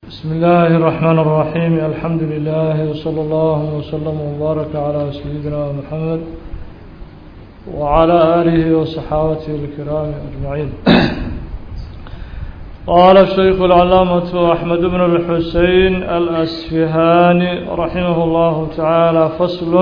بسم الله الرحمن الرحيم الحمد لله وصلى الله وسلم وبارك على سيدنا محمد وعلى آله وصحابته الكرام أجمعين قال الشيخ العلامة أحمد بن الحسين الأسفهاني رحمه الله تعالى فصل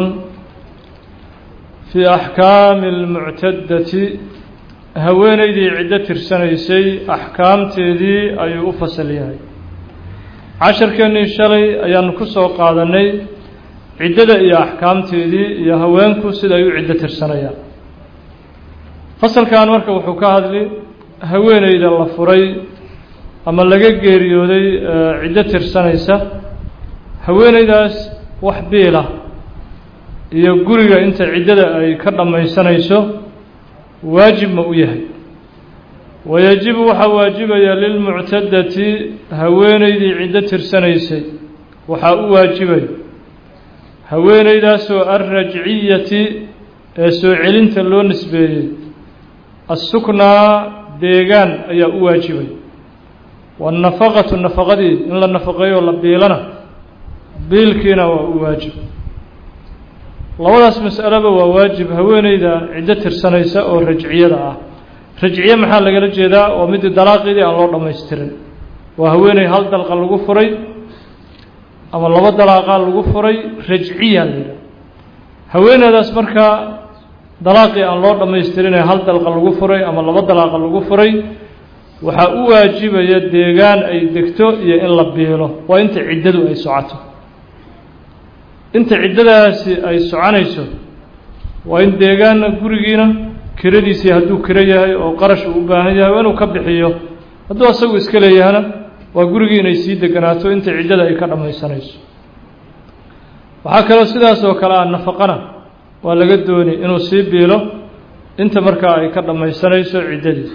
في أحكام المعتدة haweenaydii ciddo tirsanaysay axkaamteedii ayuu u fasal yahay casharkeennii shalay ayaanu ku soo qaadannay ciddada iyo axkaamteedii iyo haweenku sida ay u ciddo tirsanayaan fasalkan marka wuxuu ka hadli haweeneyda la furay ama laga geeriyooday ciddo tirsanaysa haweeneydaas wax biila iyo guriga inta ciddada ay ka dhammaysanayso waajib ma u yahay wayajibu waxaa waajibaya lilmuctadati haweeneydii ciddo tirsanaysay waxaa u waajibaya haweeneydaasoo alrajciyati ee soo celinta loo nisbeeyey assuknaa deegaan ayaa u waajibay waannafaqatu nafaqadii in la nafaqeeyo la biilana biilkiina waa u waajib labadaas mas'aleba waa waajib haweeneyda ciddo tirsanaysa oo rajciyada ah rajciye maxaa lagala jeedaa oo midii dalaaqidii aan loo dhammaystirin waa haweeney hal dalqa lagu furay ama laba dalaaqaa lagu furay rajciya la yidhaha haweeneydaas markaa dalaaqii aan loo dhammaystirin ee hal dalqa lagu furay ama laba dalaaqa lagu furay waxaa u waajibaya deegaan ay degto iyo in la biilo waa inta ciddadu ay socoto inta ciddadaasi ay soconayso waa in deegaanna gurigiina kiradiisii hadduu kiro yahay oo qarash uu u baahan yahay waa inuu ka bixiyo hadduu asagu iska leeyahana waa gurigii inay sii deganaato inta ciddada ay ka dhammaysanayso waxaa kaloo sidaas oo kale ah nafaqana waa laga dooni inuu sii biilo inta markaa ay ka dhammaysanayso ciddadii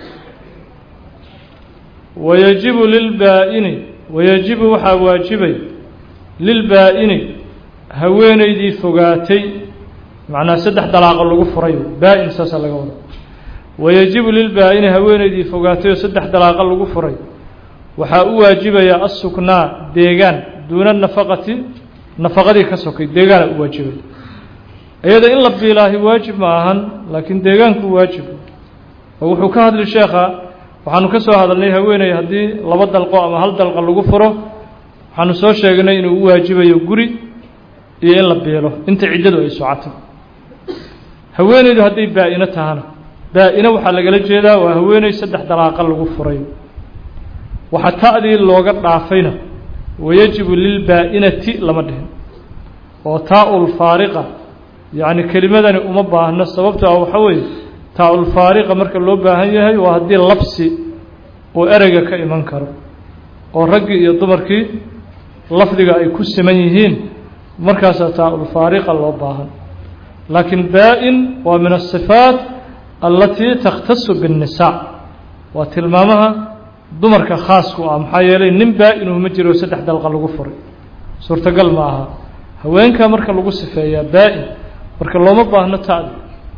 wayajibu lilbaa-ini wayajibu waxaa waajibay lilbaa-ini haweeneydii fogaatay macnaa saddex dalaaqo lagu furay baa-in saasa laga wada wayajibu lilbaa-ini haweeneydii fogaatay oo saddex dalaaqo lagu furay waxaa u waajibaya assuknaa deegaan duuna nafaqati nafaqadii ka sokay deegaana u waajibay iyada in la biilaahi waajib ma ahan laakiin deegaanku waajib oo wuxuu ka hadli sheekha waxaanu ka soo hadalnay haweeney haddii laba dalqo ama hal dalqa lagu furo waxaanu soo sheegnay inuu u waajibayo guri iyo in la biilo inta ciddadu ay socoto haweeneydu hadday baa-ino tahana baa-ino waxaa lagala jeedaa waa haweeney saddex dalaaqa lagu furay waxa ta'dii looga dhaafayna wayajibu lilbaa-inati lama dhihin oo taa-ul faariqa yacni kelimadani uma baahno sababto ah waxa weeye taa-ul faariqa marka loo baahan yahay waa haddii labsi uu ereyga ka iman karo oo raggii iyo dumarkii lafdiga ay ku siman yihiin markaasaa taa-ul faariqa loo baahan laakiin baa-in waa min asifaat allatii takhtasu biاnnisaa waa tilmaamaha dumarka khaasku ah maxaa yeelay nin baa-inuhu ma jiro saddex dalqa lagu furay suurtagal ma aha haweenkaa marka lagu sifeeyaa baa-in marka looma baahno ta'di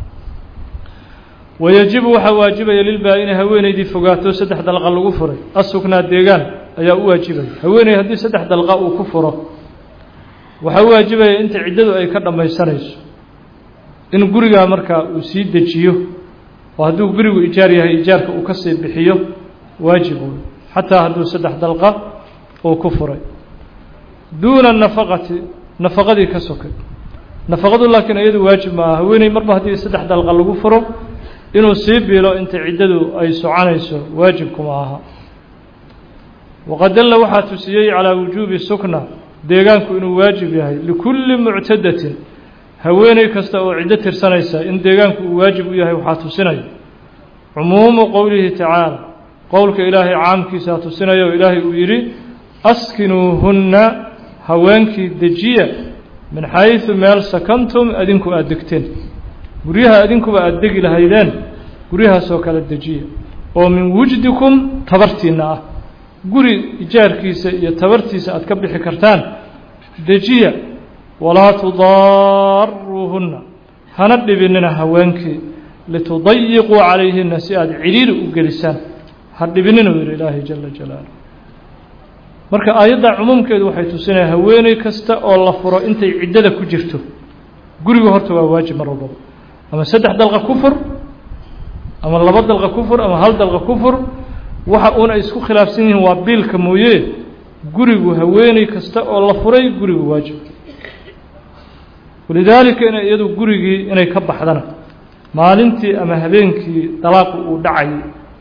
wayajibu waxaa waajibaya lilbaa-ini haweeneydii fogaato saddex dalqa lagu furay asuknaa deegaan ayaa u waajibaya haweeney haddii saddex dalqa uu ku furo waxaa u waajibaya inta ciddadu ay ka dhammaysanayso in gurigaa markaa uu sii dejiyo oo hadduu gurigu ijaar yahay ijaarka uu kasii bixiyo waajib wey xataa hadduu saddex dalqa uu ku furay duuna nafaqati nafaqadii ka sokay nafaqadu laakiin iyadu waajib ma aha haweeney marba haddii saddex dalqa lagu furo inuu sii biilo inta ciddadu ay soconayso waajibkuma aha waqad dalla waxaa tusiyey calaa wujuubi sukna deegaanku inuu waajib yahay likulli muctadatin haweeney kasta oo ciddo tirsanaysa in deegaanku uu waajib u yahay waxaa tusinaya cumuumu qowlihi tacaala qowlka ilaahay caamkiisaa tusinaya oo ilaahay uu yidhi askinuuhunna haweenkii dejiya min xaysu meel sakantum adinku aada degteen guryaha adinkuba aada degi lahaydeen guryahaasoo kale dejiya oo min wujdikum tabartiinna ah guri ijaarkiisa iyo tabartiisa aad ka bixi kartaan dejiya walaa tudaaruuhunna hana dhibinina haweenkii litudayiquu calayhina si aada cidhiiri u gelisaan ha dhibinina u yidhi ilaahay jala jalaalah marka aayadda cumuumkeedu waxay tusinaya haweeney kasta oo la furo intay ciddada ku jirto guriga horta waa waajib mar walbaba ama saddex dalqa ku fur ama laba dalqa ku fur ama hal dalqa ku fur waxa uun ay isku khilaafsan yihiin waa biilka mooye gurigu haweeney kasta oo la furay gurigu waajib walidaalika inay iyadu gurigii inay ka baxdana maalintii ama habeenkii dalaaqu uu dhacayay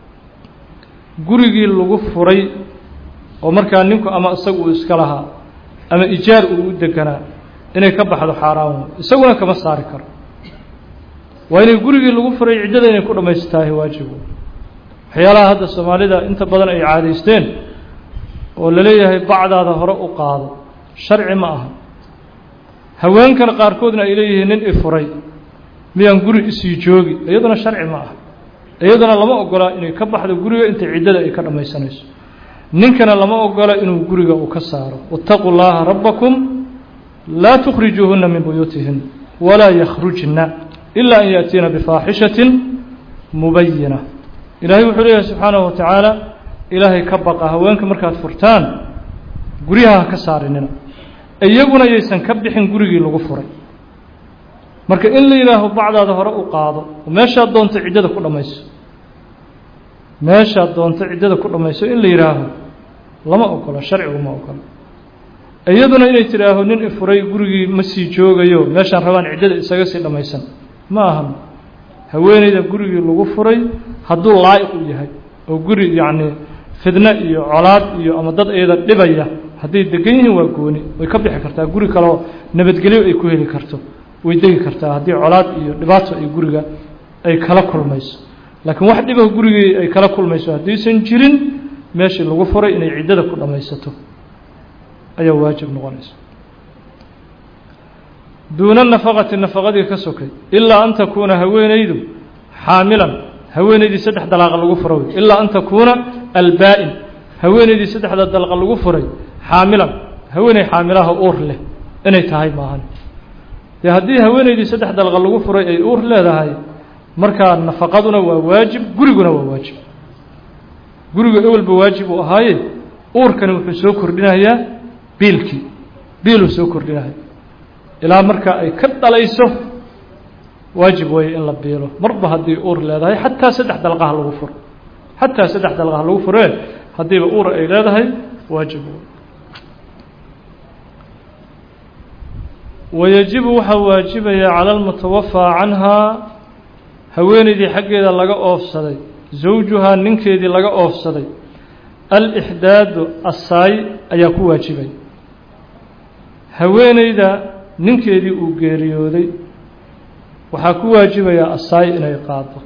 gurigii lagu furay oo markaa ninku ama isaga uu iska lahaa ama ijaar uu u deganaa inay ka baxdo xaaraan wey isaguna kama saari karo waa inay gurigii lagu furay ciddada inay ku dhammaystaahay waajib wey waxyaalaha hadda soomaalida inta badan ay caadaysteen oo laleeyahay bacdaada hore u qaado sharci ma aha haweenkan qaarkoodna ay leeyihiin nin i furay miyaan guri isii joogi iyaduna sharci ma aha iyaduna lama ogola inay ka baxdo guriga inta ciddada ay ka dhammaysanayso ninkana lama ogola inuu guriga uu ka saaro waاtaquu llaha rabbakum laa tukhrijuuhuna min buyuutihin walaa yakhrujna ila an yaأtiina bifaaxishaةi mubayina ilaahay wuxuu leeyahay subxaanaه wa tacaala ilaahay ka baqa haweenka markaad furtaan guryaha ha ka saarinina iyaguna yaysan ka bixin gurigii lagu furay marka in la yidhaaho bacdaada hore u qaado oo meeshaad doonto ciddada ku dhammayso meeshaad doonto ciddada ku dhammayso in la yidhaaho lama ogola sharcigu ma ogola iyaduna inay tidhaaho nin ifuray gurigii ma sii joogayo meeshaan rabaan ciddada isaga sii dhammaysan ma ahan haweeneyda gurigii lagu furay hadduu laa'iq u yahay oo guri yacni fidno iyo colaad iyo ama dad iyada dhibaya hadday degan yihiin waa gooni way ka bixi kartaa guri kaleo nabadgelyo ay ku heli karto way degi kartaa haddii colaad iyo dhibaato ay guriga ay kala kulmayso laakiin wax dhiba gurigii ay kala kulmayso haddaysan jirin meeshii lagu furay inay ciddada ku dhammaysato ayaa waajib noqonaysa duuna nafaqati nafaqadii ka sokay ilaa an takuuna haweenaydu xaamilan haweenaydii saddex dalaaqa lagu fura wey ilaa an takuuna albaa-in haweenaydii saddexda dalqa lagu furay xaamilan haweeney xaamilaha uur leh inay tahay maahan dee haddii haweenaydii saddex dalqa lagu furay ay uur leedahay markaa nafaqaduna waa waajib guriguna waa waajib gurigu ewelba waajib uu ahaaye uurkani wuxuu soo kordhinayaa biilkii biiluu soo kordhinaya ilaa markaa ay ka dhalayso waajib weeye in la biilo marba haddii uur leedahay xataa saddex dalqaha lagu furo xataa saddex dalqaha lagu furee haddiiba uur ay leedahay waajib wey wayajibu waxaa waajibaya cala almutawafaa canhaa haweeneydii xaggeeda laga oofsaday zawjuhaa ninkeedii laga oofsaday alixdaadu asaay ayaa ku waajibay haweeneyda ninkeedii uu geeriyooday waxaa ku waajibayaa asaay inay qaado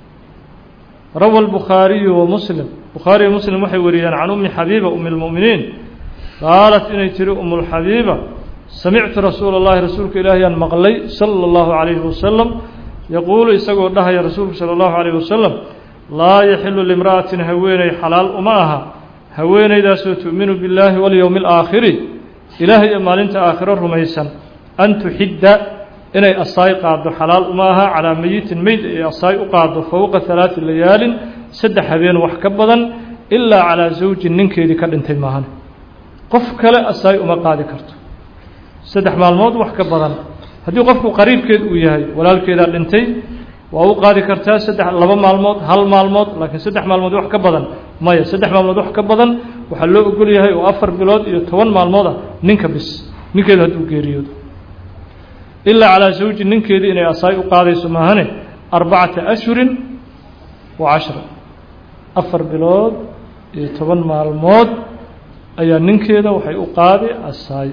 rawa albukhaariyu wa muslim bukhaariyo muslim waxay wariyeen can ummi xabiiba umi lmu'miniin qaalat inay tiri umulxabiiba samictu rasuula اllahi rasuulka ilaahiyaan maqlay sala اllahu calayhi wasalam yaquulu isagoo dhahaya rasuulku sala allahu calayh wasalam laa yaxilu limra'atin haweeney xalaal uma aha haweeneydaasoo tu'minu billaahi walyowmi alaakhiri ilaahay iyo maalinta aakhiro rumaysan an tuxidda inay asaay qaaddo xalaal uma aha calaa meyitin meyd ay asaay u qaaddo fowqa halaati layaalin saddex habeen wax ka badan ilaa calaa zawjin ninkeedii ka dhintay maahan qof kale asaay uma qaadi karto saddex maalmood wax ka badan haddii qofku qariibkeed uu yahay walaalkeedaa dhintay waa u qaadi kartaa saddex laba maalmood hal maalmood laakiin saddex maalmood wax ka badan maya saddex maalmood wax ka badan waxaa loo ogol yahay oo afar bilood iyo toban maalmood ah ninka bis ninkeedu hadduu geeriyoodo ilaa calaa zawji ninkeedii inay asaay u qaadayso maahane arbacata ashhurin wa cashra afar bilood iyo toban maalmood ayaa ninkeeda waxay u qaadi asaay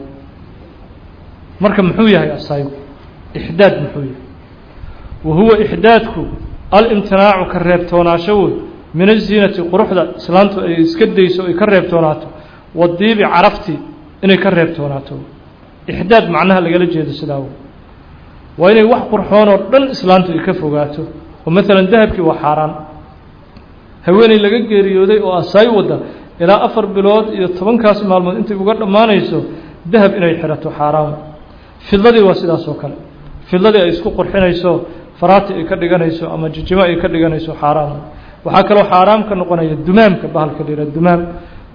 marka muxuu yahay asaygu ixdaad muxuu yahay wa huwa ixdaadku alimtinaacu ka reebtoonaasho wey min aziinati quruxda islaantu ay iska dayso ay ka reebtoonaato wadiibi caraftii inay ka reebtoonaato ixdaad macnaha lagala jeedo sidaa wey waa inay wax qurxoon oo dhan islaantu ay ka fogaato oo maalan dahabkii waa xaaraan haweeney laga geeriyooday oo asaay wadda ilaa afar bilood iyo tobankaas maalmood intay uga dhammaanayso dahab inay xirato xaaraan fidladii waa sidaas oo kale fidladii ay isku qurxinayso faraati ay ka dhiganayso ama jijimo ay ka dhiganayso xaaraam waxaa kaloo xaaraam ka noqonaya dumaamka bahalka la yihah dumaam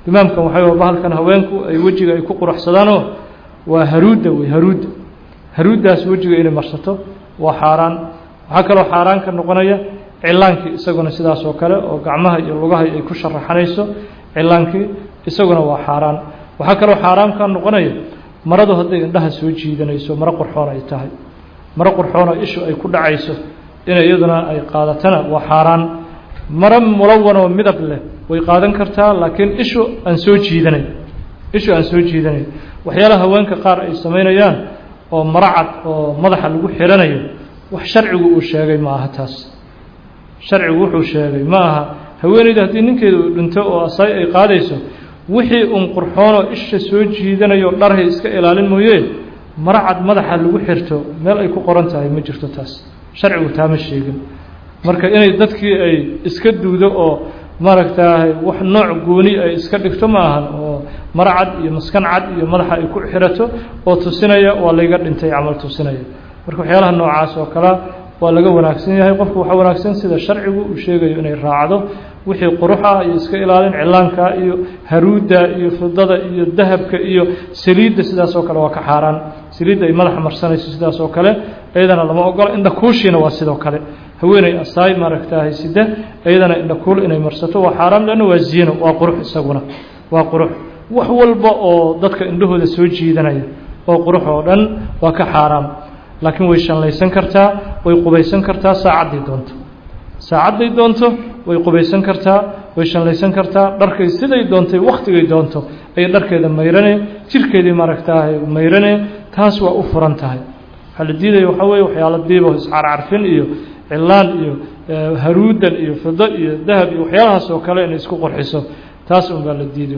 dimaamkan waxay bahalkan haweenku ay wejiga ay ku quruxsadaanoo waa haruudda wey haruudda haruuddaas wejiga inay marsato waa xaaraan waxaa kaloo xaaraan ka noqonaya cilaankii isaguna sidaas oo kale oo gacmaha iyo lugaha ay ku sharaxanayso cilaankii isaguna waa xaaraan waxaa kaloo xaaraan ka noqonaya maradu hadday indhaha soo jiidanayso maro qurxoon ay tahay maro qurxoonoo ishu ay ku dhacayso inay iyaduna ay qaadatana waa xaaraan maro mulawanoo midab leh way qaadan kartaa laakiin ishu aan soo jiidanayn ishu aan soo jiidanayn waxyaalaha haweenka qaar ay samaynayaan oo maro cad oo madaxa lagu xiranayo wax sharcigu uu sheegay ma aha taas sharcigu wuxuu sheegay ma aha haweeneyda haddii ninkeeda uu dhinto oo asay ay qaadayso wixii uun qurxoonoo isha soo jiidanayo dharhay iska ilaalin mooye maro cad madaxa lagu xirto meel ay ku qoran tahay ma jirto taas sharcigu taama sheegin marka inay dadkii ay iska duudo oo maaragtaahay wax nooc gooni ay iska dhigto ma ahan oo maro cad iyo maskan cad iyo madaxa ay ku xirato oo tusinaya waa layga dhintay camal tusinaya marka waxyaalaha noocaas oo kalea waa laga wanaagsan yahay qofku waxaa wanaagsan sida sharcigu uu sheegayo inay raacdo wixii quruxa iyo iska ilaalin cilaanka iyo haruudda iyo fidada iyo dahabka iyo saliidda sidaas oo kale waa ka xaaraan saliidda ay madaxa marsanayso sidaas oo kale iyadana lama ogola indhakuushiina waa sidoo kale haweeney asaay maaragtahay sida iyadana indhakuul inay marsato waa xaaraan leanna waa ziino waa qurux isaguna waa qurux wax walba oo dadka indhahooda soo jiidanaya oo qurux oo dhan waa ka xaaraam laakiin way shanlaysan kartaa way qubaysan kartaa saacadday doonto saacadday doonto way qubaysan kartaa way shanlaysan kartaa dharkay siday doontay wakhtigay doonto ayay dharkeeda mayrane jirkeedii maaragtaahay mayrane taas waa u furan tahay waxaa la diidaya waxaa weeye waxyaalo diibo iscarcarfin iyo cilaan iyo haruudan iyo fido iyo dahab iyo waxyaalahaas oo kale inay isku qurxiso taas un baa la diiday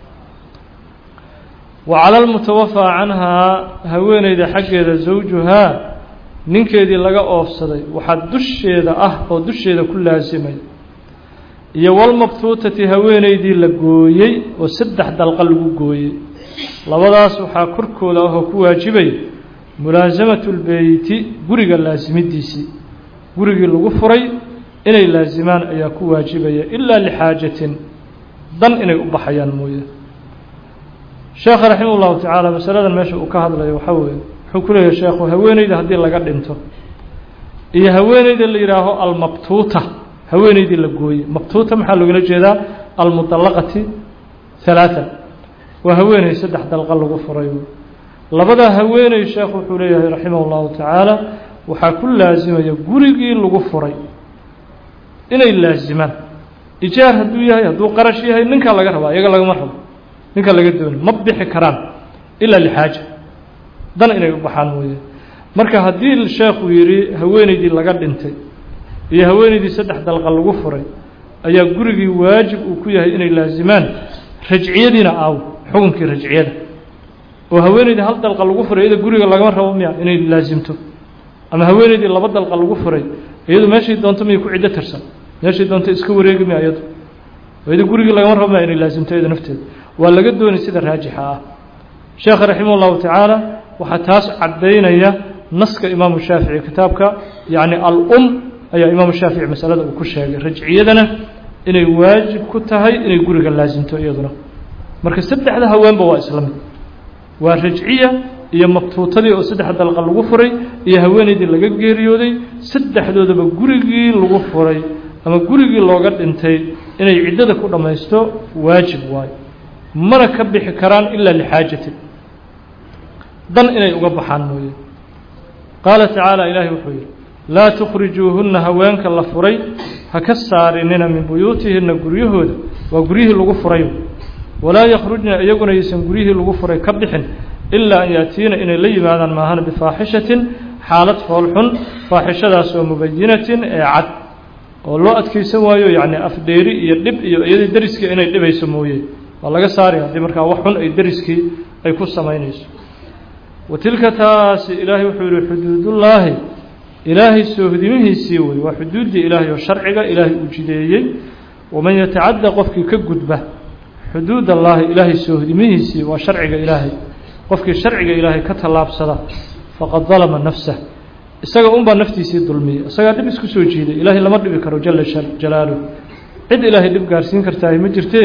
wa cala almutawafaa canhaa haweeneyda xaggeeda zawjuhaa ninkeedii laga oofsaday waxaa dusheeda ah oo dusheeda ku laasimay iyo walmabtuutati haweeneydii la gooyey oo saddex dalqa lagu gooyey labadaas waxaa korkooda ahoo ku waajibay mulaasamatu lbeyti guriga laasimidiisii gurigii lagu furay inay laasimaan ayaa ku waajibaya ilaa lixaajatin dan inay u baxayaan mooye sheekha raximah ullahu tacaala masaladan meesha uu ka hadlayo waxaa weeye wuxuu ku leeyahay sheekhu haweeneyda haddii laga dhinto iyo haweeneyda la yidhaaho almabtuuta haweeneydii la gooyey mabtuuta maxaa loogala jeedaa almudallaqati halaatan waa haweeney saddex dalqa lagu furay labadaa haweeney sheekhu wuxuu leeyahay raximah ullahu tacaala waxaa ku laasimaya gurigii lagu furay inay laasimaan ijaar hadduu yahay hadduu qarash yahay ninkaa laga rabaa iyaga lagama rabo ninka laga dooni ma bixi karaan ilaa lixaaja dan inay u baxaan mooye marka haddii sheekhu yidhi haweeneydii laga dhintay iyo haweeneydii saddex dalqa lagu furay ayaa gurigii waajib uu ku yahay inay laasimaan rajciyadiina aaw xukunkii rajciyada oo haweeneydii hal dalqa lagu furay iyada guriga lagama rabo miya inay laasimto ama haweeneydii laba dalqa lagu furay iyadu meeshay doonto miyay ku ciddo tirsan meeshay doonto iska wareegi miya iyadu iyada gurigii lagama rabo miya inay laasimto iyada nafteeda waa laga doonay sida raajixa ah sheekh raximah ullahu tacaala waxaa taas caddaynaya naska imaamu shaafici kitaabka yacni al-um ayaa imaamu shaafici masalada uu ku sheegay rajciyadana inay waajib ku tahay inay guriga laasimto iyaduna marka saddexda haweenba waa isla mid waa rajciya iyo mabtuutadii oo saddex dalqa lagu furay iyo haweeneydii laga geeriyooday saddexdoodaba gurigii lagu furay ama gurigii looga dhintay inay ciddada ku dhammaysto waajib waayo mana ka bixi karaan ilaa lixaajatin dan inay uga baxaan mooye qaala tacaala ilaahay wuxuu yidhi laa tukhrijuuhunna haweenka la furay ha ka saarinina min buyuutihinna guryahooda waa guryihii lagu furay walaa yakhrujna iyaguna aysan guryihii lagu furay ka bixin ilaa an yaatiina inay la yimaadaan maahan bifaaxishatin xaalad foolxun faaxishadaas oo mubayinatin ee cad oo loo adkaysan waayo yacni afdheeri iyo dhib iyo iyadii dariskii inay dhibayso mooye waa laga saari haddii markaa wax xun ay dariskii ay ku samaynayso wa tilka taasi ilaahay wuxuu yihi xuduudullaahi ilaahay soohdimihiisii wey waa xuduuddii ilaahay oo sharciga ilaahay uu jideeyey waman yatacadda qofkii ka gudba xuduud allaahi ilaahay soohdimihiisii waa sharciga ilaahay qofkii sharciga ilaahay ka tallaabsada faqad dalama nafsah isaga unbaa naftiisii dulmiyey isagaa dhib isku soo jiiday ilaahay lama dhibi karo jala jalaaluh cid ilaahay dhib gaarsiin kartaahi ma jirtee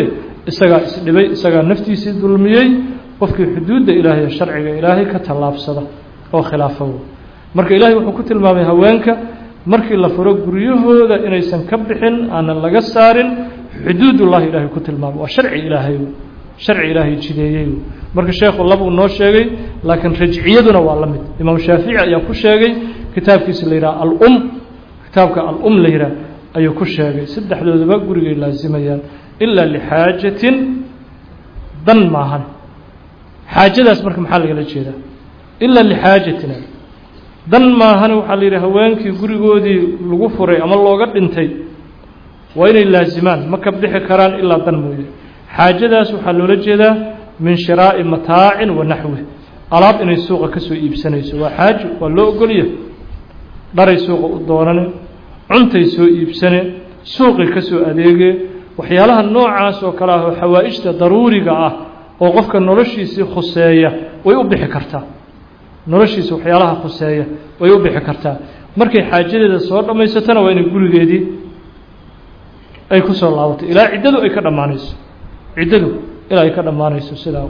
isagaa isdhibay isagaa naftiisii dulmiyey qofkii xuduudda ilaahay sharciga ilaahay ka tallaabsada oo khilaafa marka ilaahay wuxuu ku tilmaamay haweenka markii la furo guryahooda inaysan ka bixin aanan laga saarin xuduudullahi ilaahay ku tilmaamay waa sharci ilaahay sharci ilaahay jideeyey marka sheekhu labuu noo sheegay laakiin rajciyaduna waa la mid imaam shaafici ayaa ku sheegay kitaabkiisa la yidhaha alum kitaabka alum la yidhaha ayuu ku sheegay saddexdoodaba gurigay laasimayaan ilaa lixaajatin dan maahan xaajadaas marka maxaa lagala jeedaa ilaa lixaajatina dan maahan waxaa la yidhi haweenkii gurigoodii lagu furay ama looga dhintay waa inay laasimaan ma ka bixi karaan ilaa dan mooye xaajadaas waxaa loola jeedaa min shiraa'i mataacin wa naxwi alaab inay suuqa ka soo iibsanayso waa xaajo waa loo ogolya dharay suuqa u doonane cuntay soo iibsane suuqay ka soo adeegee waxyaalaha noocaas oo kale ah oo xawaa'ijta daruuriga ah oo qofka noloshiisii khuseeya way u bixi kartaa noloshiisa waxyaalaha khuseeya way u bixi kartaa markay xaajadeeda soo dhammaysatona waa inay gurigeedii ay ku soo laabato ilaa ciddadu ay ka dhammaanayso ciddadu ilaa ay ka dhammaanayso sidaa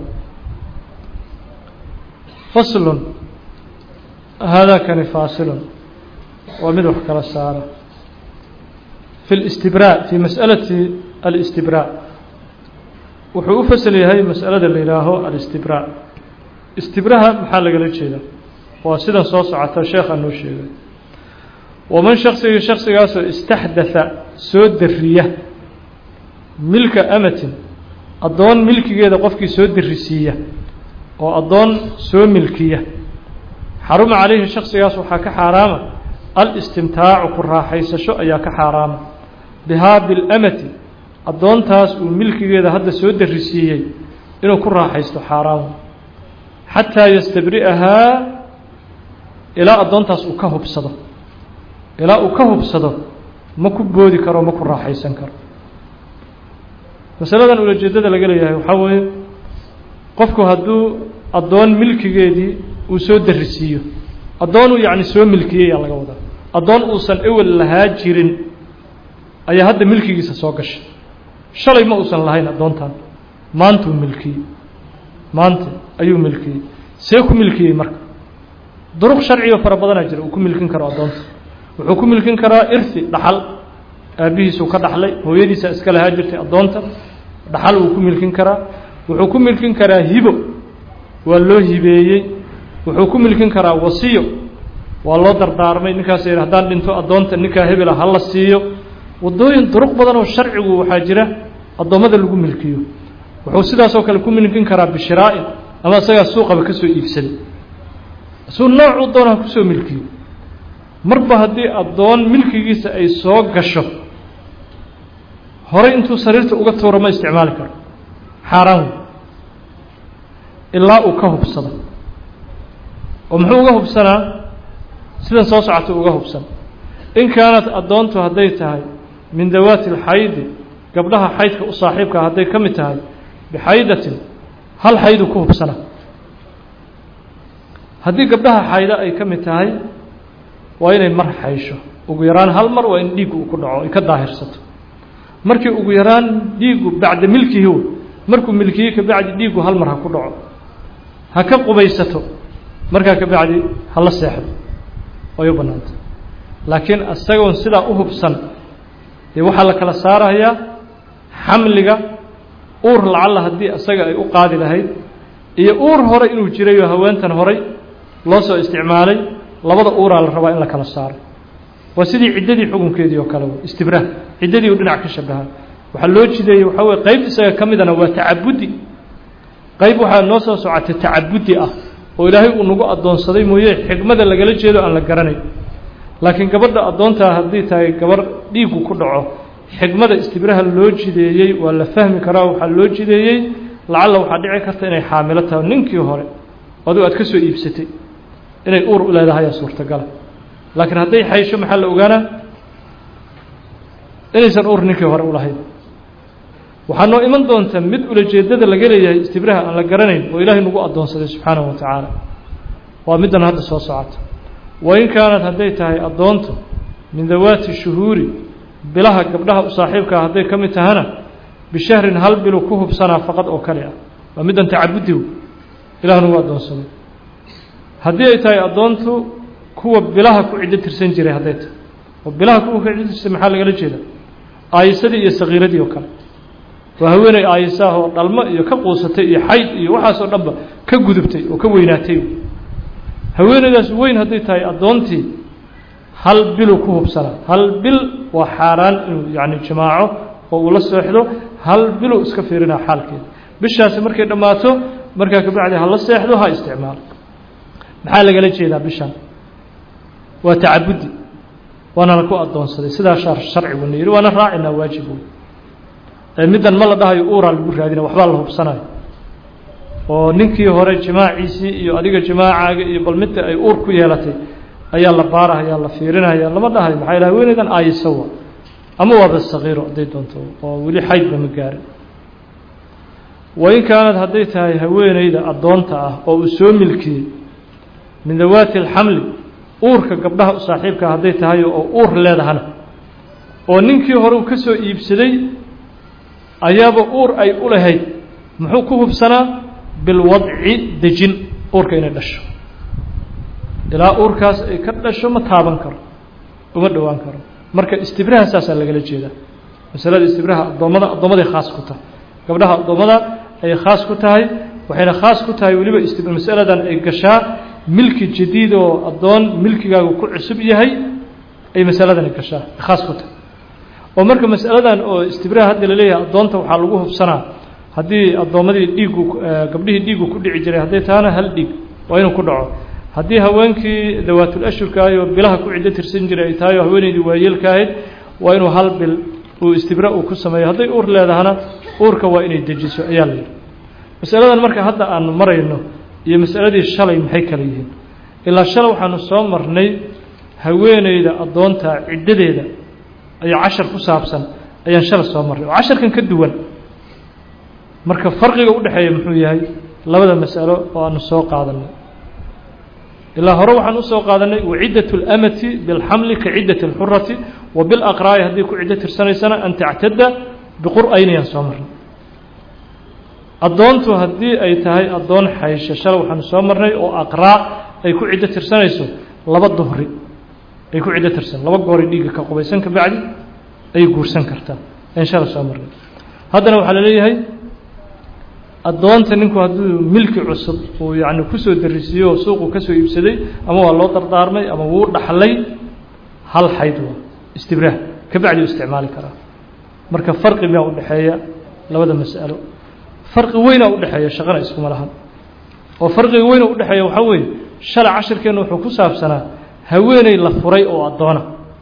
faslun haadaakani faasilun waa mid wax kala saara fi اlاstibraa fi masأalati alاstibraa wuxuu u fasal yahay masأalada la yihaaho alاstibraa istibraha maxaa lagala jeeda waa sidan soo socota sheekha noo sheegay waman shaksigii shaksigaasoo istaxdatha soo dariya milka amatin addoon milkigeeda qofkii soo darisiiya oo addoon soo milkiya xaruma calayhi shaksigaas waxaa ka xaaraama alistimtaacu ku raaxaysasho ayaa ka xaaraama bihaa bilamati addoontaas uu milkigeeda hadda soo darisiiyey inuu ku raaxaysto xaaraama xataa yastabri'ahaa ilaa addoontaas uu ka hubsado ilaa uu ka hubsado ma ku boodi karo ma ku raaxaysan karo masaladan ulajeedada laga leeyahay waxaa weeye qofku hadduu addoon milkigeedii uu soo darisiiyo addoonuu yacni soo milkiyey yaa laga wadaa addoon uusan ewel lahaa jirin ayaa hadda milkigiisa soo gashay shalay ma uusan lahayn addoontan maantuu milkiyey maanta ayuu milkiyey see ku milkiyey marka duruq sharciga fara badanaa jira uu ku milkin karo addoonta wuxuu ku milkin karaa irhi dhaxal aabbihiisuu ka dhaxlay hooyadiisa iska lahaa jirtay addoonta dhaxal wuu ku milkin karaa wuxuu ku milkin karaa hibo waa loo hibeeyey wuxuu ku milkin karaa wasiyo waa loo dardaarmay ninkaas yidhi haddaan dhinto addoonta ninkaa hebela ha la siiyo waddooyin duruq badan oo sharcigu waxaa jira addoommada lagu milkiyo wuxuu sidaasoo kale ku milkin karaa bishiraa'in ama isagaa suuqaba ka soo iibsaday isuu noocuu doonaa kusoo milkiyo marba haddii addoon milkigiisa ay soo gasho horey intuu sariirta uga tuuro ma isticmaali karo xaaraan wey ilaa uu ka hubsado oo muxuu uga hubsanaa sidan soo socota uga hubsan in kaanat addoontu hadday tahay min dawaati alxaydi gabdhaha xaydka u saaxiibkaa hadday ka mid tahay bixaydatin hal xayduu ku hubsana haddii gabdhaha xaydo ay ka mid tahay waa inay mar xaysho ugu yaraan hal mar waa in dhiiggu uu ku dhaco ay ka daahirsato markii ugu yaraan dhiiggu bacda milkihi wey markuu milkiyey kabacdi dhiiggu hal mar ha ku dhaco ha ka qubaysato markaa kabacdi hala seexdo way u bannaantay laakiin isagoon sidaa u hubsan dee waxaa la kala saarayaa xamliga uur lacalla haddii isaga ay u qaadi lahayd iyo uur hore inuu jirayoo haweentan horay loo soo isticmaalay labada uuraa la rabaa in la kala saaro waa sidii ciddadii xukunkeedii oo kale istibraah ciddadii u dhinac ka shabaha waxaa loo jideeyey waxaa weye qayb isaga ka midana waa tacabudi qayb waxaa noo soo socotay tacabudi ah oo ilaahay uu nagu addoonsaday mooye xigmada lagala jeedo aan la garanay laakiin gabadha addoontaa haddii tahay gabarh dhiiggu ku dhaco xigmada istibraha loo jideeyey waa la fahmi karaa waxaa loo jideeyey lacalla waxaa dhici karta inay xaamilo tahay ninkii hore aduu aad ka soo iibsatay inay uur u leedahayaa suurtagala laakiin hadday xaysho maxaa la ogaanaa inaysan uur ninkii hore u lahayn waxaa noo iman doonta mid ulajeedada laga leeyahay istibraha aan la garanayn oo ilaahay nagu addoonsaday subxaanahu wa tacaala waa middan hadda soo socota wain kaanad hadday tahay addoontu min dawaati shuhuuri bilaha gabdhaha u saaxiibkaa hadday ka mid tahana bishahrin hal bilu ku hubsanaa faqad oo kale ah waa middan tacabudi ilahna uu addoonsaday haddii ay tahay addoontu kuwa bilaha ku ciddo tirsan jiray hadday tahay oo bilaha kuwa ku ciddo tirsan maxaa lagala jeeda aayisadii iyo sakiiradii oo kale waa haweeney aayisaah oo dhalmo iyo ka quusatay iyo xayd iyo waxaasoo dhanba ka gudubtay oo ka weynaatay haweeneydaas weyn hadday tahay addoontii hal bilu ku hubsanaa hal bil waa xaaraan inuu yani jimaaco oo uu la seexdo hal bilu iska fiirinaa xaalkeeda bishaasi markay dhammaato markaa kabacdi ha la seexdo ha isticmaalo maxaa lagala jeedaa bishan waa tacabudi waanana ku addoonsaday sidaa sharciguna yidhi waana raacinaa waajib wey ee middan ma la dhahayo uuraa lagu raadina waxbaa la hubsanayo oo ninkii hore jimaaciisii iyo adiga jimaacaaga iyo bal midda ay uur ku yeelatay ayaa la baarahaya la fiirinaya lama dhahayo maxaa yidhaha haweeneydan aayisawa ama waaba sakiiro hadday doonto oo weli xaydba ma gaarin wain kaanad hadday tahay haweeneyda addoonta ah oo uu soo milkiyey min dawaati alxamli uurka gabdhaha u saaxiibkaa hadday tahay oo uur leedahana oo ninkii hore uu ka soo iibsaday ayaaba uur ay u lahayd muxuu ku hubsanaa bilwadci dejin uurka inay dhasho ilaa uurkaas ay ka dhasho ma taaban karo uma dhowaan karo marka istibraha saasaa lagala jeedaa masalada istibraha addoommada addoommaday khaas ku tahay gabdhaha addoommada ayay khaas ku tahay waxayna khaas ku tahay weliba istibra masaladan ay gashaa milki jadiid oo addoon milkigaagu ku cusub yahay ay masaladani gashaa khaas ku tahay oo marka masaladan oo istibraha hadda laleeyahay addoonta waxaa lagu hubsanaa haddii addoommadii dhiigu gabdhihii dhiigu ku dhici jiray hadday tahana hal dhiig waa inuu ku dhaco haddii haweenkii dawaatul ashurka ahay oo bilaha ku ciddo tirsan jiray ay tahay oo haweeneydii waayeelka ahayd waa inuu hal bil uu istibra uu ku sameeyo hadday uur leedahana uurka waa inay dejiso ayaa la yidhi masaladan marka hadda aanu marayno iyo masaladii shalay maxay kala yihiin ilaa shalay waxaanu soo marnay haweeneyda addoonta ciddadeeda ayaa cashar ku saabsan ayaan shalay soo marnay oo casharkan ka duwan marka farqiga u dhexeeya muxuu yahay labada masalo oo aanu soo qaadanay ilaa hore waxaan usoo qaadanay waciddat اlamati bilxamli ka ciddat اlxurati wa bilaqraa'i haddii ku ciddo tirsanaysana an tactada biqur'aynayaan soo marnay addoontu haddii ay tahay addoon xaysha shalay waxaanu soo marnay oo aqraa ay ku ciddo tirsanayso laba duhri ay ku ciddo tirsan laba goori dhiigga ka qubaysan ka bacdi ayay guursan kartaa ayn shalay soo marnay haddana waxaa la leeyahay addoonta ninku hadduu milki cusub uu yacni kusoo darisiiyo oo suuqu ka soo iibsaday ama waa loo dardaarmay ama wuu dhaxlay hal xayd waa istibraah ka bacdi u isticmaali karaa marka farqi miyaa udhexeeya labada mas'alo farqi weynaa udhexeeya shaqana iskuma lahan oo farqiga weyna udhexeeya waxaa weeye shalay cashirkeenna wuxuu ku saabsanaa haweeney la furay oo addoona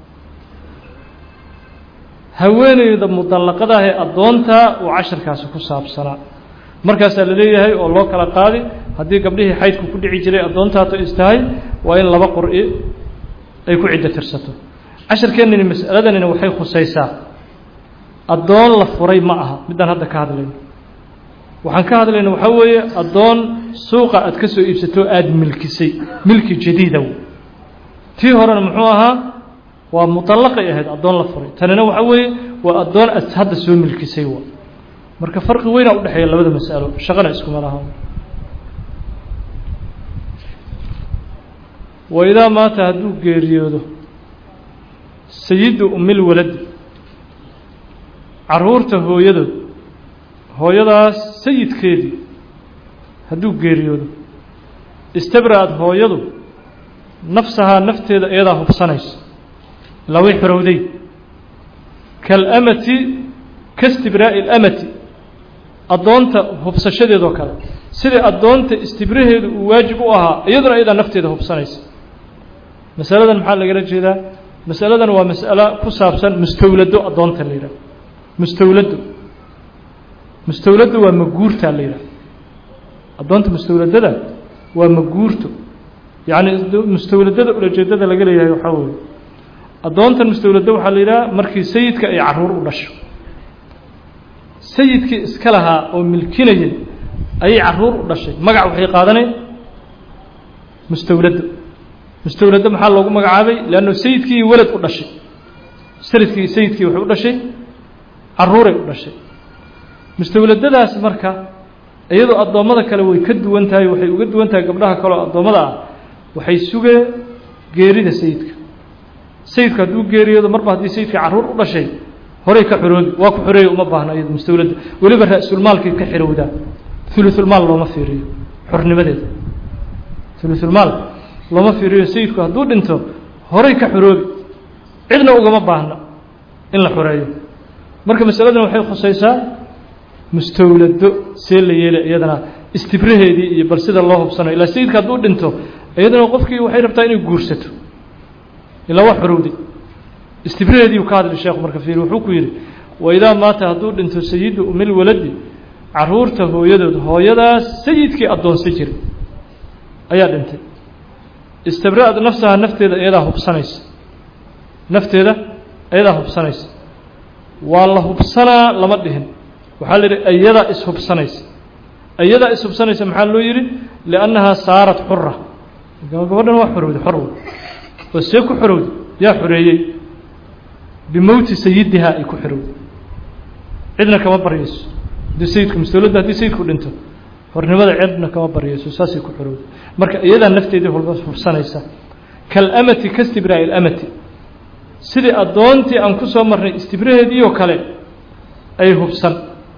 haweeneyda mudallaqadaah ee addoonta uu cashirkaasi ku saabsanaa markaasaa la leeyahay oo loo kala qaadi haddii gabdhihii xaydku ku dhici jiray addoontaato is tahay waa in laba qur'i ay ku ciddo tirsato cashirkeennani mas'aladanina waxay khusaysaa addoon la furay ma aha middaan hadda ka hadlayno waxaan ka hadlayna waxaa weeye addoon suuqa aad ka soo iibsato aada milkisay milki jadiida tii horena muxuu ahaa waa mutallaqay ahayd addoon la furay tanina waxaa weeye waa addoon aad hadda soo milkisay wa marka farqi weynaa udhexeeya labada mas'alo shaqana iskuma laha wa idaa maata hadduu geeriyoodo sayidu umil waladi caruurta hooyadood hooyadaas sayidkeedii hadduu geeriyoodo istabra'ad hooyadu nafsahaa nafteeda iyadaa hubsanaysa ilaa way xorowday kaalamati kaistibraa'i اlamati addoonta hubsashadeedoo kale sidai addoonta istibraheedu uu waajib u ahaa iyaduna iyadaa nafteeda hubsanaysa masaladan maxaa lagala jeedaa masaladan waa mas'alo ku saabsan mustawlado addoonta la yidhaha mustawlado mustawlado waa maguurtaa la yidhaha addoonta mustawladada waa maguurto yacni mustawladada ulajeedada laga leeyahay waxaa weeye addoontan mustawlado waxaa la yidhaha markii sayidka ay caruur u dhasho sayidkii iska lahaa oo milkinayay ayay caruur u dhashay magac waxay qaadaneen mustawlado mustawlado maxaa loogu magacaabay leanno sayidkii welad u dhashay saridkii sayidkii waxay u dhashay caruuray u dhashay mustawladadaas marka iyadoo addoommada kale way ka duwan tahay waxay uga duwan tahay gabdhaha kaleoo addoommada ah waxay sugeen geerida sayidka sayidku hadduu geeriyoodo marba haddii sayidkii carruur u dhashay horay ka xoroobi waa ku xoreeya uma baahna iyado mustawladda weliba ra-sulmaalkay ka xirowdaa ulusulmaal looma fiiriyo xornimadeeda ulusulmaal looma fiiriyo sayidku hadduu dhinto horay ka xoroobi cidna ugama baahna in la xoreeyo marka masaladan waxay khusaysaa mustawlado see la yeelay iyadana istibraheedii iyo bal sida loo hubsanayo ilaa sayidka hadduu dhinto iyadana qofkii waxay rabtaa inay guursato ilaa waa xorowday istibraheediiu ka hadli sheekhu marka fiiri wuxuu ku yidhi waidaa maata hadduu dhinto sayidu umil waladi caruurta hooyadood hooyadaas sayidkii addoonsan jiray ayaa dhintay istabra'ad nafsaha nafteeda iyadaa hubsanaysa nafteeda iyadaa hubsanaysa waa la hubsanaa lama dhihin waxaa la yidhi iyadaa ishubsanaysa iyadaa ishubsanaysa maxaa loo yidhi liannahaa saarat xura gabadhan waa xorowday xorw oo see ku xorowday yaa xoreeyey bimowti sayidihaa ay ku xorowday cidna kama baryayso haddii sayidku mustawladda haddii sayidku dhinto hornimada cidna kama baryayso saasay ku xorowday marka iyadaa nafteedii hubsanaysa kalamati ka stibraa'i ilamati sidii addoontii aan ku soo marnay istibraheedii oo kale ay hubsan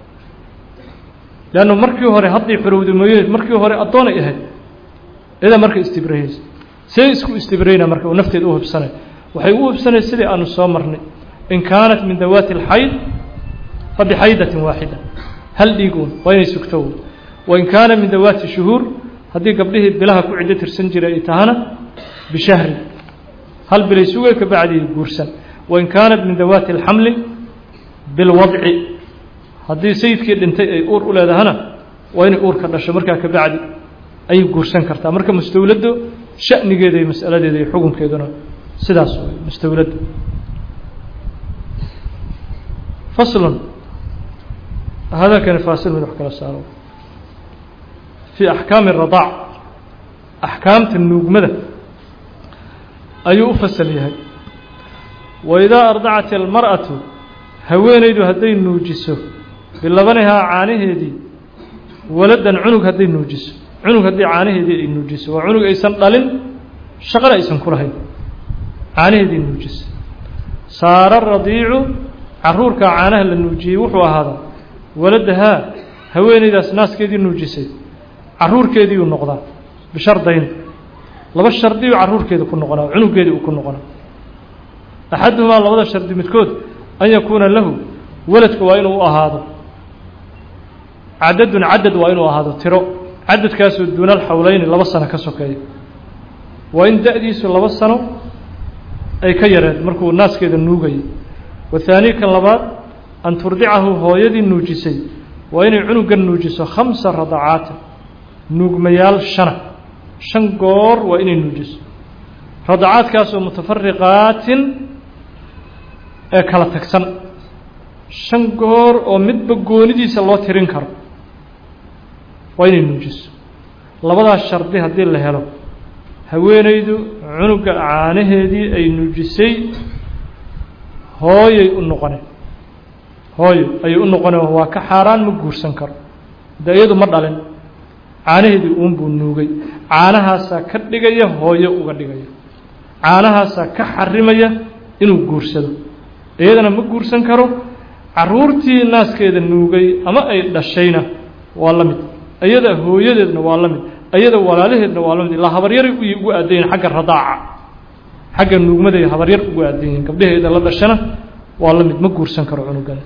leannu markii hore hadday xorowday mooyadeed markii hore addoonay ahayd iyadaa marka istibrahaysa see isku istibrayna marka uu nafteeda u hubsanay waxay u hubsanay sidii aanu soo marnay in kaanat min dawaati اlxayd fabixaydatin waaxida hal dhiiguun waa inay sugto wain kaana min dawaati shuhuur haddii gabdhihii bilaha ku ciddo tirsan jiray ay tahana bishahri hal bilay sugay ka bacdii guursan wain kaanat min dawaati اlxamli bilwadci haddii sayidkii dhintay ay uur u leedahana waa inay uurka dhasho markaa ka bacdi ayay guursan kartaa marka mustawladdu sha'nigeeda iyo mas'aladeeda iyo xukunkeeduna sidaas way mustawladdu faslun hadalkani faasil mid wax kala saaro fii axkaami اradaac axkaamta nuugmada ayuu u fasal yahay waidaa ardacat almar'atu haweenaydu hadday nuujiso bilabanihaa caanaheedii waladan cunug hadday nuujiso cunug haddii caanaheedii ay nuujiso waa cunug aysan dhalin shaqana aysan ku lahayn caanaheedii nuujiso saara radiicu caruurkaa caanaha la nuujiyey wuxuu ahaadaa waladahaa haweenaydaas naaskeedii nuujisay caruurkeediiuu noqdaa bishardayn laba shardiyu caruurkeeda ku noqonaa cunugeedii uu ku noqonaa axaduhumaa labada shardi midkood an yakuuna lahu waladka waa inuu u ahaado cadadun cadad waa inuu ahaado tiro cadadkaasoo duuna alxawleyni laba sano ka sokeeya waa in da-diisu laba sano ay ka yareed markuu naaskeeda nuugayay wathaani kan labaad an turdicahu hooyadii nuujisay waa inay cunugan nuujiso khamsa radacaata nuugmayaal shana shan goor waa inay nuujiso radacaadkaasoo mutafariqaatin ee kala tagsan shan goor oo midba goonidiisa loo tirin karo waa inay nuujiso labadaas shardi haddii la helo haweenaydu cunuga caanaheedii ay nuujisay hooyay u noqoneen hooyo ayay u noqoneen waa ka xaaraan ma guursan karo de iyadu ma dhalin caanaheedii uunbuu nuugay caanahaasaa ka dhigaya hooyo uga dhigaya caanahaasaa ka xarimaya inuu guursado iyadana ma guursan karo caruurtii naaskeeda nuugay ama ay dhashayna waa la mid iyada hooyadeedna waa la mid iyada walaalaheedna waa la mid ilaa habaryaray ugu aadayiin xagga radaaca xagga nuugmaday habaryar ugu aadan yihiin gabdhaheeda la dhashana waa la mid ma guursan karo cunugan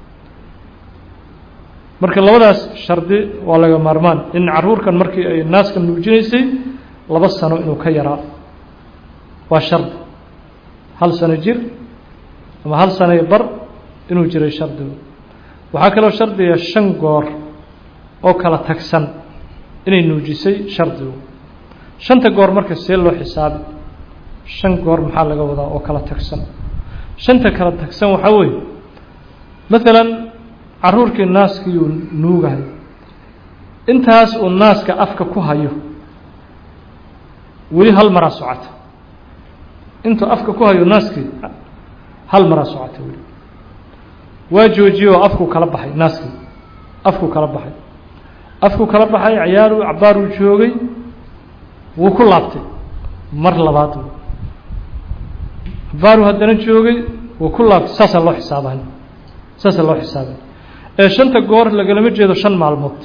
marka labadaas shardi waa laga maarmaan in caruurkan markii ay naaska nuujinaysay laba sano inuu ka yaraa waa shardi hal sano jir ama hal sano bar inuu jiray shardigu waxaa kaloo shardiga shan goor oo kala tagsan inay nuujisay shardigu shanta goor marka see loo xisaabi shan goor maxaa laga wadaa oo kala tagsan shanta kala tagsan waxaa weeye maalan caruurkii naaskiiuu nuugahay intaas uu naaska afka ku hayo weli hal maraa socota intuu afka ku hayo naaskii hal maraa socota weli waa joojiye oo afkuu kala baxay naaskii afku kala baxay afku kala baxay ciyaaru cabaaruu joogay wuu ku laabtay mar labaad cabaaru haddana joogay wuu ku laabtay saasaa loo xisaabay saasaa loo xisaabay ee shanta goor lagalama jeedo shan maalmood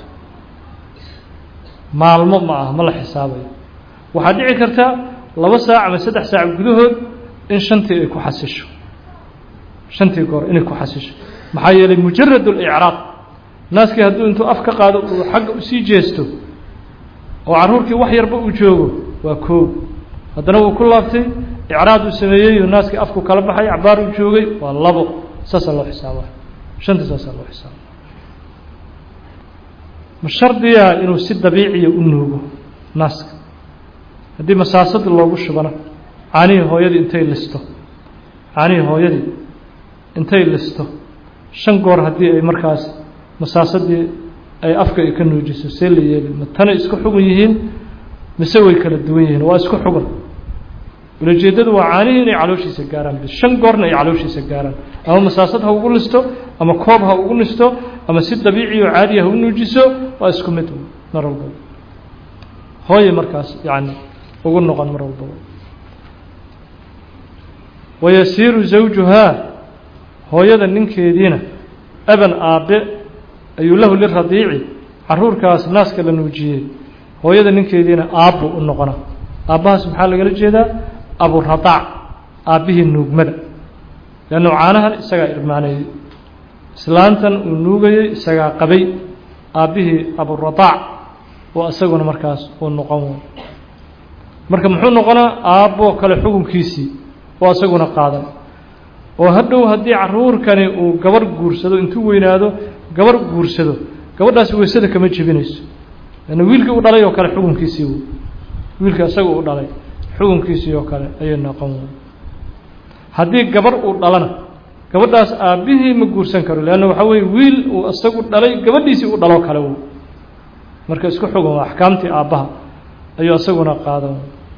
maalmo ma ah ma la xisaabayo waxaa dhici karta laba saac ama saddex saac gudahood in shantii ay ku xasisho shantii goor inay ku xasisho maxaa yeelay mujarad اlicraaq naaskii hadduu intuu af ka qaado uu xagga usii jeesto oo carruurkii wax yarba uu joogo waa koob haddana wuu ku laabtay icraad uu sameeyey oo naaskii afku kala baxay cabaar uu joogay waa labo saasaa loo xisaaba shantii saasaa loo xisaaba ma shardiya inuu si dabiiciya u nuugo naaska haddii masaasad loogu shubana caanihii hooyadii intay listo caanihii hooyadii intay listo shan goor haddii ay markaas masaasadii ay afka ay ka nuujiso see la yeeli ma tanay isku xugun yihiin mise way kala duwan yihiin waa isku xugun ulajeedadu waa caanihii inay calooshiisa gaaraan bis shan goorna ay calooshiisa gaaraan ama masaasad ha ugu listo ama koob ha ugu listo ama si dabiici oo caadiya ha u nuujiso waa isku mid mar walbaba hooye markaas yani ugu noqon mar walbaba wayasiiru zawjuhaa hooyada ninkeediina aban aabe ayuu lahu liradiici caruurkaas naaska la nuujiyey hooyada ninkeediina aabbu u noqona aabbahaas maxaa lagala jeedaa aburadaac aabbihii nuugmada leannu caanahan isagaa irmaaneeyey islaantan uu nuugayey isagaa qabay aabbihii aburadaac oo isaguna markaas uu noqon way marka muxuu noqonaa aabboo kale xukunkiisii oo isaguna qaadan oo hadhow haddii caruurkani uu gabarh guursado intuu weynaado gabarh guursado gabadhaasi weysada kama jebinayso lanna wiilkii u dhalay oo kale xukunkiisii w wiilka isaga u dhalay xukunkiisii oo kale ayay noqon way haddii gabarh uu dhalana gabadhaas aabbihii ma guursan karo leanna waxaa weye wiil uu isagu dhalay gabadhiisii u dhaloo kale w marka isku xugun waa axkaamtii aabbaha ayuu isaguna qaadan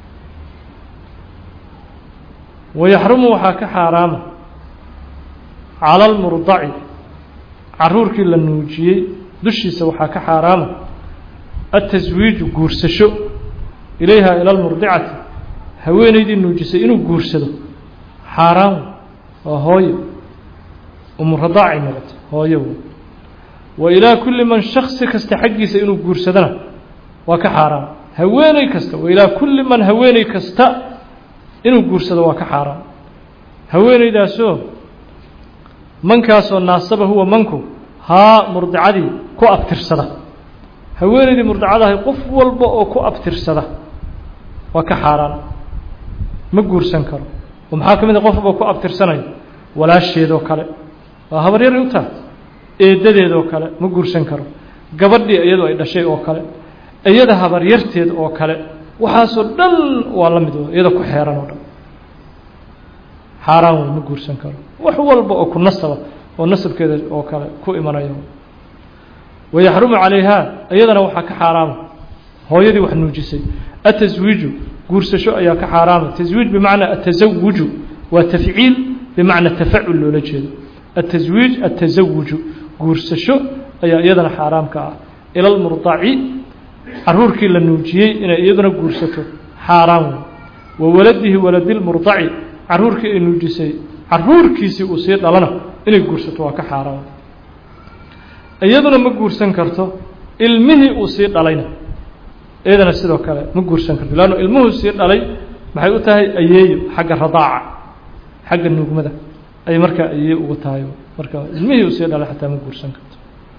wayaxrumu waxaa ka xaaraama cala almurdaci caruurkii la nuujiyey dushiisa waxaa ka xaaraama ataswiiju guursasho ilayha ila almurdicati haweenaydii nuujisay inuu guursado xaaraan waa hooyo umuradaaci noqoto hooyo wa ilaa kulli man shaksi kasta xaggiisa inuu guursadana waa ka xaaraan haweeney kasta wa ilaa kulli man haweeney kasta inuu guursado waa ka xaaraan haweeneydaasoo mankaasoo naasaba huwa manku haa murdicadii ku abtirsada haweeneydii murdicadahay qof walba oo ku abtirsada waa ka xaaraan ma guursan karo oo maxaa ka mid a qof walba ku abtirsanayo walaasheedoo kale waa habaryari u tahay eedadeedoo kale ma guursan karo gabadhii iyadoo ay dhashay oo kale iyada habaryarteed oo kale waxaasoo dhan waa la mid iyada ku xeeran oo dhan xaaraan wey ma guursan karo wax walba oo ku nasaba oo nasabkeeda oo kale ku imanayo wayaxrumu calayhaa iyadana waxaa ka xaaraama hooyadii wax nuujisay ataswiiju guursasho ayaa ka xaaraama taswiij bimacnaa atasawuju waa tafciil bimacna tafacul loola jeedo ataswiij atasawuju guursasho ayaa iyadana xaaraamka ah ila lmurdaci caruurkii la nuujiyey inay iyaduna guursato xaaraan wey wa waladihi waladi lmurdaci caruurkii ay nuujisay caruurkiisii uu sii dhalana inay guursato waa ka xaaraan iyaduna ma guursan karto ilmihii uu sii dhalayna iyadana sidoo kale ma guursan karto leanno ilmuhuu sii dhalay maxay u tahay ayeeyo xagga radaaca xagga nuugmada ay markaa ayeeye ugu tahay marka ilmihii uu sii dhalay xataa ma guursan karto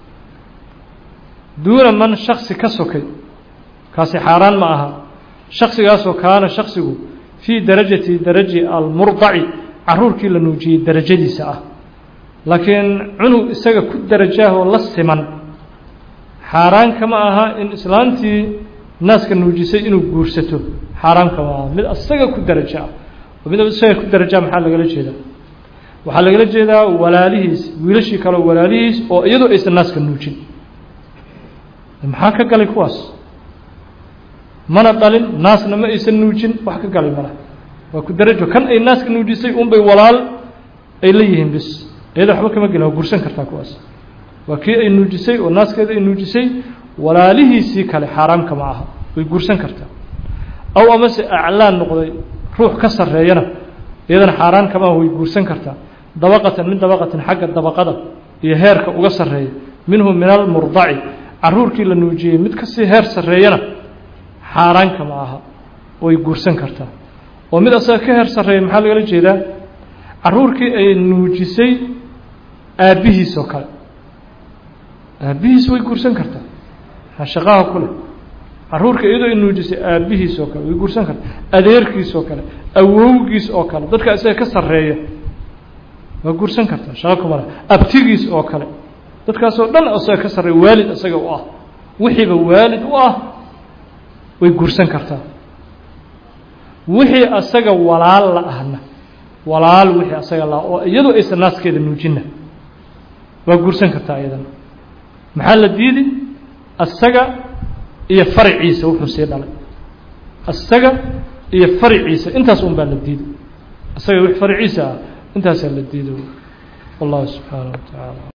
duuna man shaksi ka sokay kaasi xaaraan ma aha shaksigaasoo kaana shaksigu fii darajati daraji almurdaci caruurkii la nuujiyey darajadiisa ah laakiin cunug isaga ku darajaahoo la siman xaaraan kama aha in islaantii naaska nuujisay inuu guursato xaaraan kama aha mid isaga ku darajo ah mid isaga ku daraja maxaa lagala jeedaa waxaa lagala jeedaa walaalihiis wiilashii kaleo walaalihiis oo iyadoo aysan naaska nuujin maxaa ka galay kuwaas mana dhalin naasna ma aysan nuujin wax ka galay mala waa ku darajo kan ay naaska nuujisay unbay walaal ay la yihiin bis iyada waxba kama gelin waa gursan kartaa kuwaas waa kii ay nuujisay oo naaskeeda ay nuujisay walaalihiisii kale xaaraamka ma aha way guursan kartaa aw amase aclaan noqday ruux ka sarreeyana iyadana xaaraan kama ah way guursan kartaa dabaqatan min dabaqatin xagga dabaqada iyo heerka uga sarreeya minhu min almurdaci caruurkii la nuujiyey mid kasii heer sarreeyana xaaraanka ma aha way guursan kartaa oo mid asaga ka heer sarreeya maxaa lagala jeedaa caruurkii ay nuujisay aabbihiis oo kale aabbihiis way guursan kartaa shaqaha ku leh caruurka iyadoo ay nuujisay aabbihiis oo kale way guursan kartaa adeerkiis oo kale awowgiis oo kale dadka isaga ka sarreeya waa guursan kartaa shaqa kuma leh abtigiis oo kale dadkaasoo dhan isaga ka sarreeya waalid isaga u ah wixiiba waalid u ah way guursan kartaa wixii asaga walaal la ahna walaal wixii asaga la oo iyadoo aysan naaskeeda nuujinna waa guursan kartaa iyadana maxaa la diidi asaga iyo faraciisa wuxuu sii dhalay asaga iyo faraciisa intaas un baa la diiday asaga wix faraciisa ah intaasaa la diiday wallahu subxaanaه wa tacaala